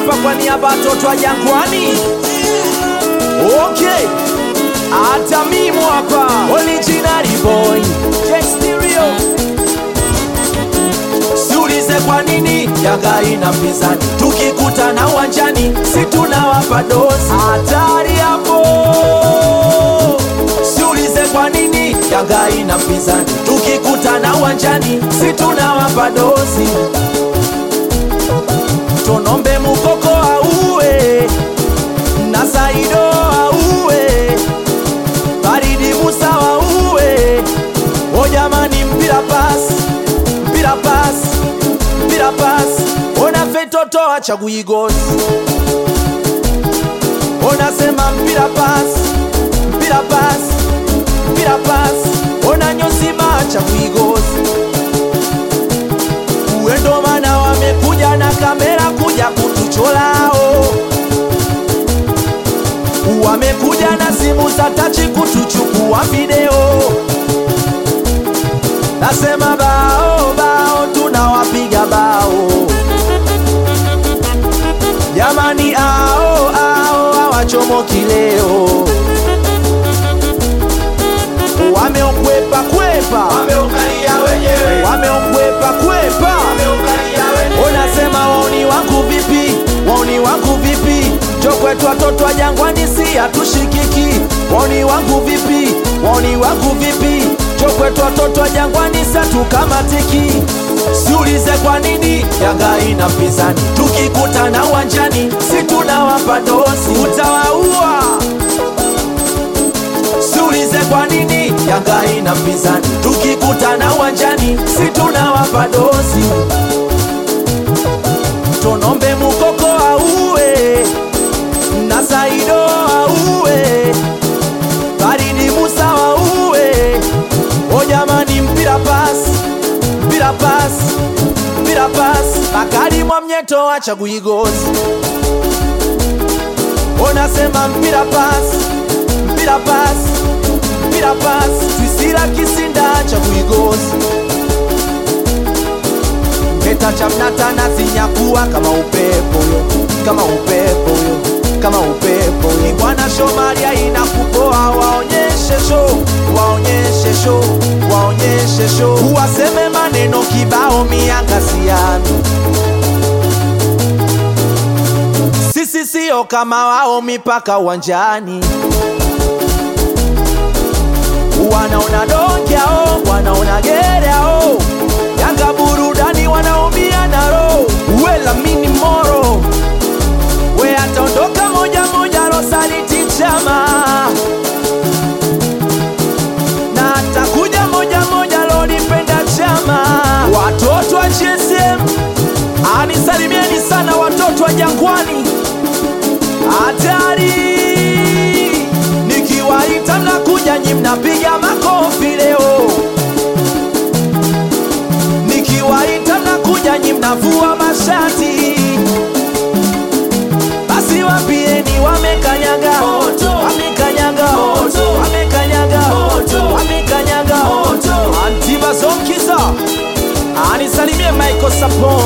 hapa kwa niaba ya watoto wa Jangwani. Okay, hata mimi hapa original boy J Stereo. Siulize kwa nini Yanga ina mpinzani, tukikutana uwanjani si tunawapa dozi. Hatari hapo. Siulize kwa nini Yanga ina mpinzani, tukikutana uwanjani si tunawapa dozi. Tonombe Mukoko auwe na Saido auwe, Faridi Musa auwe. O jamani, mpira pasi, mpira pasi, mpira pasi. Ona fetoto achagui gosi, onasema mpira pasi, mpira pasi, mpira pasi. Ona nyosima achagui gosi uendo mana wamekuja na kamera kuja kutucholao, wamekuja na simu za tachi kutuchukua video. Nasema bao bao, tunawapiga bao jamani, ao ao hawachomoki leo, wameokwepa kwepa, Wameukalia wenyewe, wameokwepa kwepa wameukalia wenyewe. Unasema wauni wangu vipi, wauni wangu vipi? Jo kwetu watoto wa Jangwani si hatushikiki. Wauni wangu vipi, wauni wangu vipi? Jo kwetu watoto wa Jangwani si hatukamatiki. Siulize kwa nini Yanga ina mpinzani, tukikutana uwanjani si tunawapa dosi, utawaua. Siulize kwa nini Yanga ina mpinzani, tukikutana uwanjani si tunawapa dosi tonombe mukoko auwe na saido auwe faridi musa auwe o jamani mpira pasi mpira pasi mpira pasi bakari mwa mnyeto achagui gozi onasema mpira pasi mpira pasi mpira pasi twisira kisinda achagui gozi Keta cha mnatana sinyakuwa kama upepo yo, kama upepo yo, kama upepo yo. Ni bwana Shomaria inakupoa, waonyeshe show, waonyeshe show, waonyeshe show. Uwaseme maneno kibao mianga siami. Sisi sio kama wao mipaka uwanjani wanaona donkyao wanaona gereao yanga burudani wanaumia na roho wela mini moro we ataondoka moja moja rosaliti chama na atakuja moja moja lolipenda chama watoto wa GSM anisalimieni sana watoto wa jangwani hatari nikiwaita mnakuja nyi mnapiga makofi leo nikiwaita mnakuja nyi mnavua mashati basi wapieni wamekanyaga Moto. wamekanyaga Moto. wamekanyaga Moto. wamekanyaga Moto. antibazonkiza anisalimie michael sapon